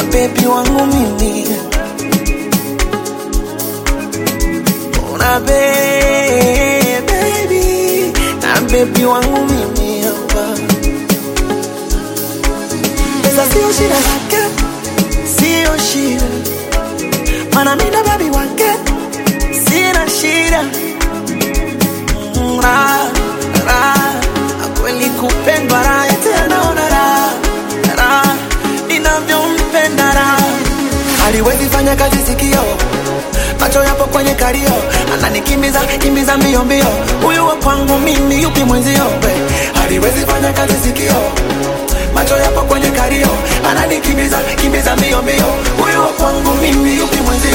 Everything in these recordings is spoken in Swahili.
bebi wangu mimi una be- baby na bebi wangu mimi hapa pesa sio shida zake sio shida mana mina babi wake sina shida Mm, raha, raha, kweli kupendwa raha tena una raha raha ninavyompenda raha haliwezi fanya kazi sikio macho yapo kwenye kario ananikimbiza kimbiza mbio mbio huyu wa kwangu mimi yupi mwenzio we haliwezi fanya kazi sikio macho yapo kwenye kario ananikimbiza kimbiza mbio mbio huyu wa kwangu mimi yupi mwenzio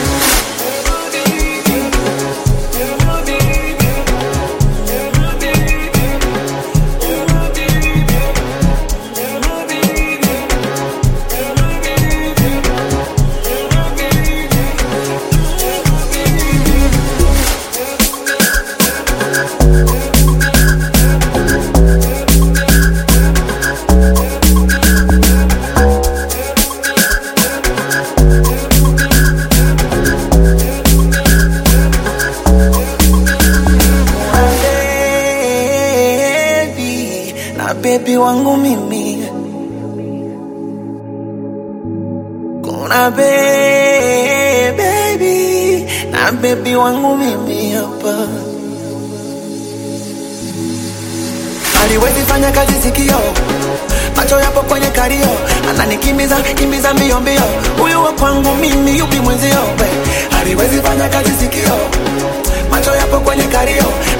baby na bebi wangu mimi kuna be baby na bebi wangu mimi hapa aliwezi fanya kazi sikio macho yapo kwenye kario ananikimbiza kimbiza mbio mbio huyu wa kwangu mimi yupi mwenzio we aliwezi fanya kazi sikio macho yapo kwenye kario